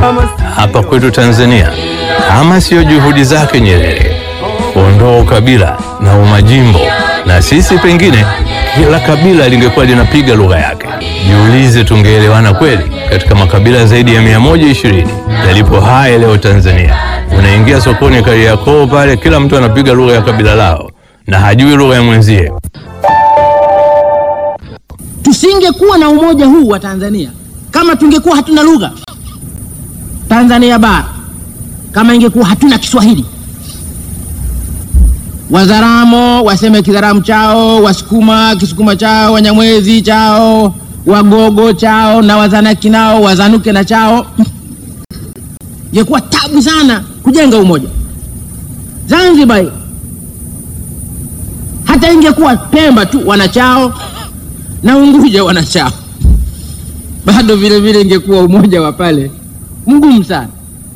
hapa kwetu Tanzania, kama siyo juhudi zake Nyerere kuondoa ukabila na umajimbo, na sisi pengine kila kabila lingekuwa linapiga lugha yake. Jiulize, tungeelewana kweli? Katika makabila zaidi ya 120 yalipo haya leo Tanzania, unaingia sokoni Kariakoo pale, kila mtu anapiga lugha ya kabila lao na hajui lugha ya mwenzie. Tusingekuwa na umoja huu wa Tanzania kama tungekuwa hatuna lugha. Tanzania bara kama ingekuwa hatuna Kiswahili, Wazaramo waseme Kizaramu chao, Wasukuma Kisukuma chao, Wanyamwezi chao, Wagogo chao na Wazanaki nao wazanuke na chao, ingekuwa tabu sana kujenga umoja. Zanzibar hata ingekuwa Pemba tu wanachao na Unguja wanachao, bado vile vile ingekuwa umoja wa pale mgumu sana.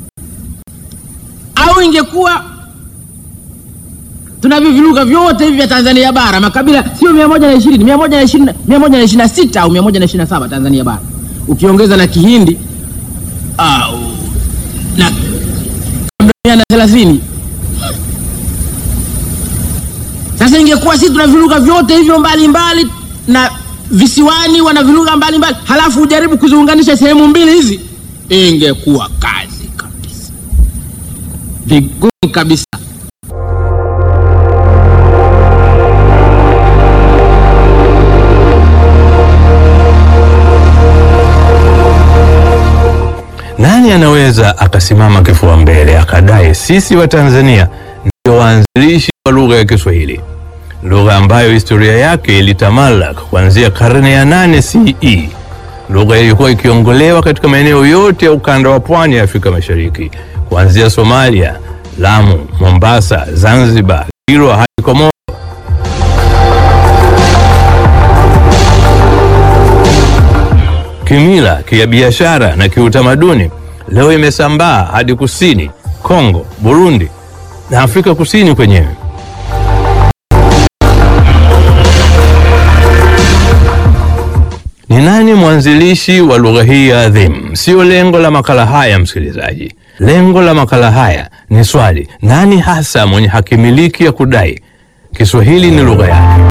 Au ingekuwa tunavyo viluga vyote hivi vya Tanzania bara, makabila sio mia moja na ishirini mia moja na ishirini mia moja na ishirini na sita au mia moja na ishirini na saba Tanzania bara, ukiongeza na Kihindi au na kabla mia na thelathini Sasa ingekuwa sisi tuna viluga vyote hivyo mbalimbali na visiwani wana viluga mbalimbali, halafu ujaribu kuziunganisha sehemu mbili hizi, ingekuwa kazi kabisa, vigumu kabisa. Nani anaweza akasimama kifua mbele akadai sisi wa Tanzania ndio waanzilishi wa lugha ya Kiswahili, lugha ambayo historia yake ilitamalak kuanzia karne ya nane CE, lugha ilikuwa ikiongolewa katika maeneo yote ya ukanda wa pwani ya Afrika Mashariki, kuanzia Somalia, Lamu, Mombasa, Zanzibar, Kilwa hadi Komoro. Kimila, kibiashara na kiutamaduni leo imesambaa hadi kusini Kongo, Burundi na Afrika Kusini kwenyewe. Ni nani mwanzilishi wa lugha hii ya adhimu? Sio lengo la makala haya, msikilizaji. Lengo la makala haya ni swali, nani hasa mwenye hakimiliki ya kudai Kiswahili ni lugha yake?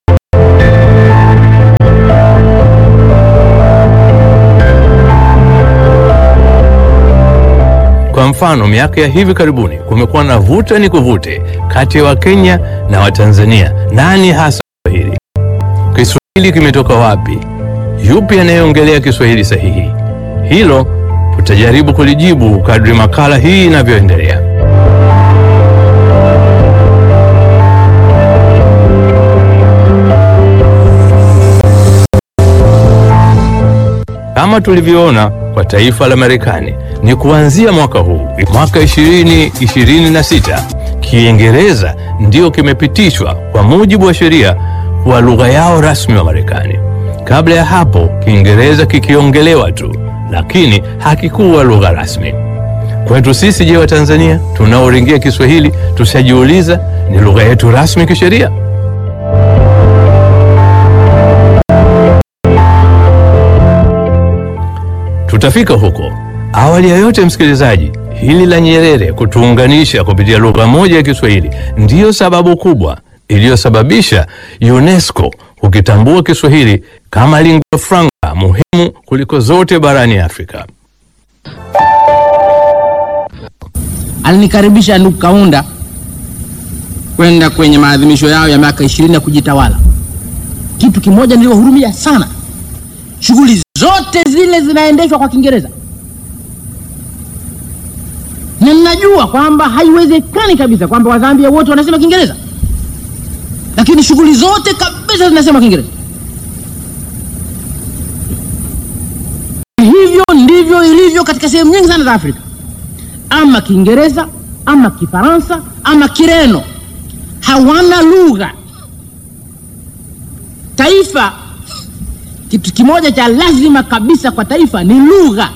Kwa mfano, miaka ya hivi karibuni kumekuwa na vuta ni kuvute kati ya Wakenya na Watanzania. Nani hasa Kiswahili? Kiswahili kimetoka wapi? Yupi anayeongelea Kiswahili sahihi? Hilo tutajaribu kulijibu kadri makala hii inavyoendelea. Kama tulivyoona kwa taifa la Marekani ni kuanzia mwaka huu, mwaka 2026, Kiingereza ndio kimepitishwa kwa mujibu wa sheria kuwa lugha yao rasmi wa Marekani. Kabla ya hapo, Kiingereza kikiongelewa tu, lakini hakikuwa lugha rasmi. Kwetu sisi, je, wa Tanzania tunaoringia Kiswahili tushajiuliza ni lugha yetu rasmi kisheria? Tutafika huko. Awali ya yote, msikilizaji, hili la Nyerere kutuunganisha kupitia lugha moja ya Kiswahili ndiyo sababu kubwa iliyosababisha UNESCO kukitambua Kiswahili kama lingua franca muhimu kuliko zote barani Afrika. Alinikaribisha ndugu Kaunda kwenda kwenye maadhimisho yao ya miaka ishirini ya kujitawala. Kitu kimoja nililohurumia sana, shughuli zote zile zinaendeshwa kwa Kiingereza, na ninajua kwamba haiwezekani kabisa kwamba Wazambia wote wanasema Kiingereza, lakini shughuli zote kabisa zinasema Kiingereza. Hivyo ndivyo ilivyo katika sehemu nyingi sana za Afrika, ama Kiingereza ama Kifaransa ama Kireno, hawana lugha. Taifa, kitu kimoja cha lazima kabisa kwa taifa ni lugha.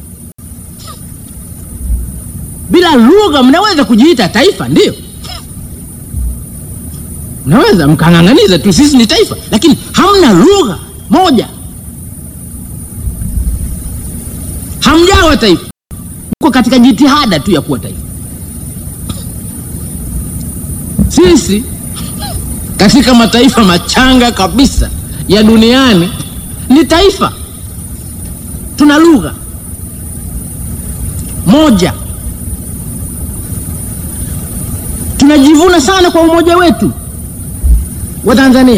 Bila lugha mnaweza kujiita taifa, ndio mnaweza mkang'ang'aniza tu, sisi ni taifa, lakini hamna lugha moja, hamjawa taifa. kwa katika jitihada tu ya kuwa taifa. Sisi katika mataifa machanga kabisa ya duniani ni taifa, tuna lugha moja, tunajivuna sana kwa umoja wetu wa Tanzania,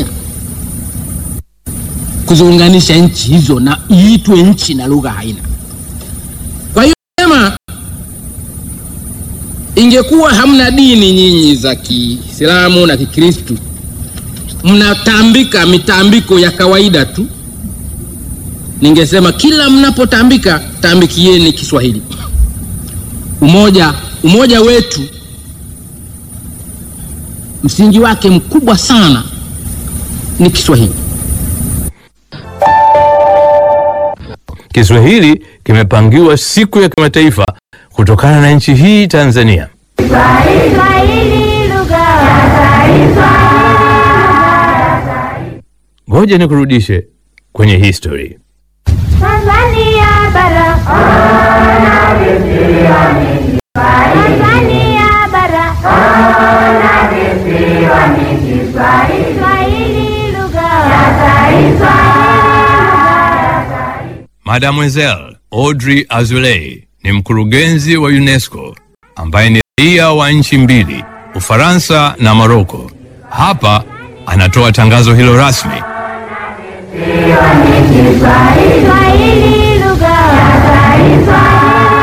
kuziunganisha nchi hizo na iitwe nchi na lugha haina. Kwa hiyo sema, ingekuwa hamna dini nyinyi za Kiislamu na Kikristu, mnatambika mitambiko ya kawaida tu, ningesema kila mnapotambika tambikieni Kiswahili. Umoja, umoja wetu msingi wake mkubwa sana ni Kiswahili. Kiswahili kimepangiwa siku ya kimataifa kutokana na nchi hii Tanzania. Kiswahili lugha ya taifa. Ngoja nikurudishe kwenye history. Tanzania bara. Tanzania bara. Kiswahili lugha ya taifa. Mademoiselle Audrey Azoulay ni mkurugenzi wa UNESCO ambaye ni raia wa nchi mbili, Ufaransa na Moroko. Hapa anatoa tangazo hilo rasmi. Kiswahili lugha ya taifa.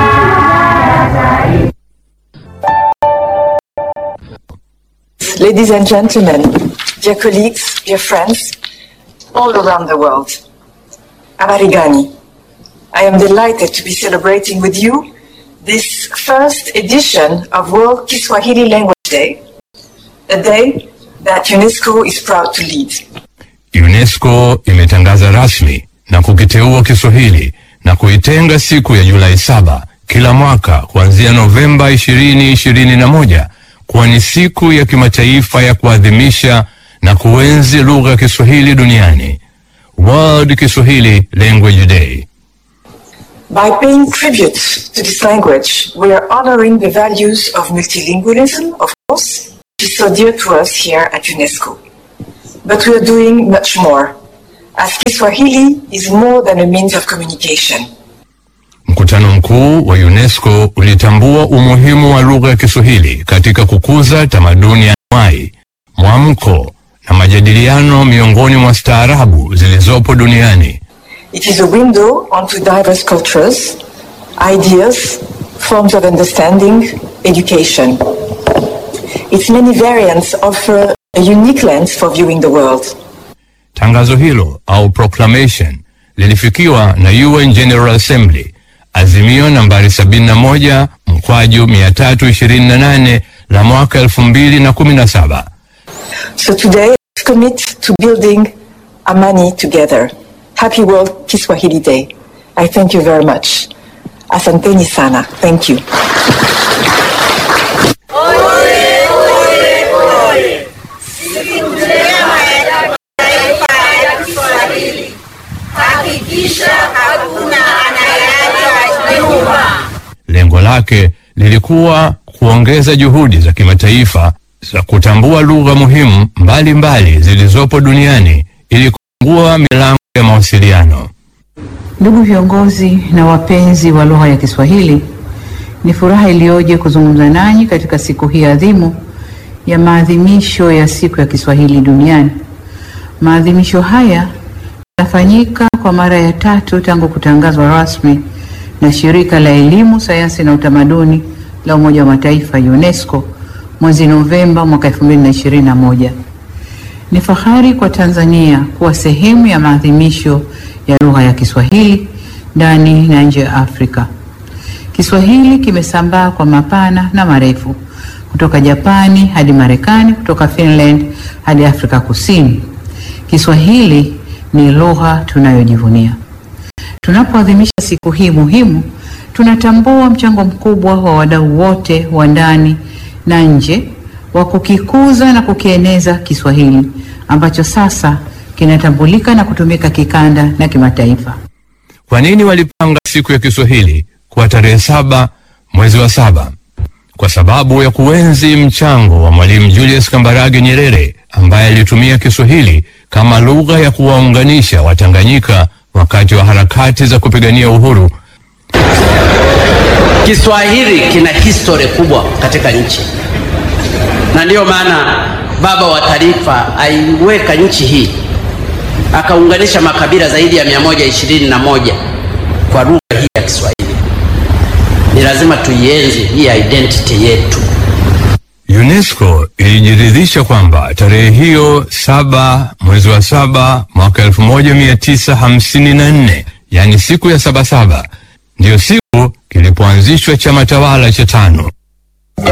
Ladies and gentlemen, dear colleagues, dear friends, all around the world, Amarigani, I am delighted to be celebrating with you this first edition of World Kiswahili Language Day, a day that UNESCO is proud to lead. UNESCO imetangaza rasmi na kukiteua Kiswahili na kuitenga siku ya Julai saba kila mwaka kuanzia Novemba 2021 kuwa ni siku ya kimataifa ya kuadhimisha na kuenzi lugha ya Kiswahili duniani, World Kiswahili Language Day. By paying tribute to this language, we are honoring the values of multilingualism, of course, which is so dear to us here at UNESCO. But we are doing much more, as Kiswahili is more than a means of communication. Mkutano mkuu wa UNESCO ulitambua umuhimu wa lugha ya Kiswahili katika kukuza tamaduni ya anuwai, mwamko na majadiliano miongoni mwa staarabu zilizopo duniani. It is a window onto diverse cultures, ideas, forms of understanding, education. Its many variants offer a unique lens for viewing the world. Tangazo hilo au proclamation lilifikiwa na UN General Assembly, azimio nambari 71 mkwaju 328 la mwaka 2017. So today, let's commit to building Amani together. Happy World Kiswahili Day. I thank you very much. Asanteni sana. Thank you. Lengo lake lilikuwa kuongeza juhudi za kimataifa za kutambua lugha muhimu mbalimbali zilizopo duniani ili kufungua milango ya mawasiliano. Ndugu viongozi na wapenzi wa lugha ya Kiswahili, ni furaha iliyoje kuzungumza nanyi katika siku hii adhimu ya maadhimisho ya siku ya Kiswahili duniani. Maadhimisho haya yanafanyika kwa mara ya tatu tangu kutangazwa rasmi na Shirika la Elimu, Sayansi na Utamaduni la Umoja wa Mataifa UNESCO mwezi Novemba mwaka 2021. Ni fahari kwa Tanzania kuwa sehemu ya maadhimisho ya lugha ya Kiswahili ndani na nje ya Afrika. Kiswahili kimesambaa kwa mapana na marefu kutoka Japani hadi Marekani, kutoka Finland hadi Afrika Kusini. Kiswahili ni lugha tunayojivunia. Tunapoadhimisha siku hii muhimu, tunatambua mchango mkubwa wa wadau wote wa ndani na nje wa kukikuza na kukieneza Kiswahili ambacho sasa kinatambulika na kutumika kikanda na kimataifa. Kwa nini walipanga siku ya Kiswahili kuwa tarehe saba mwezi wa saba kwa sababu ya kuenzi mchango wa Mwalimu Julius Kambarage Nyerere ambaye alitumia Kiswahili kama lugha ya kuwaunganisha Watanganyika wakati wa harakati za kupigania uhuru. Kiswahili kina historia kubwa katika nchi, na ndiyo maana baba wa taifa aiweka nchi hii akaunganisha makabila zaidi ya 121 kwa lugha hii ya Kiswahili. Ni lazima tuienzi hii identity yetu. UNESCO ilijiridhisha kwamba tarehe hiyo saba mwezi wa saba mwaka 1954 yani siku ya Sabasaba ndiyo siku kilipoanzishwa chama tawala cha tano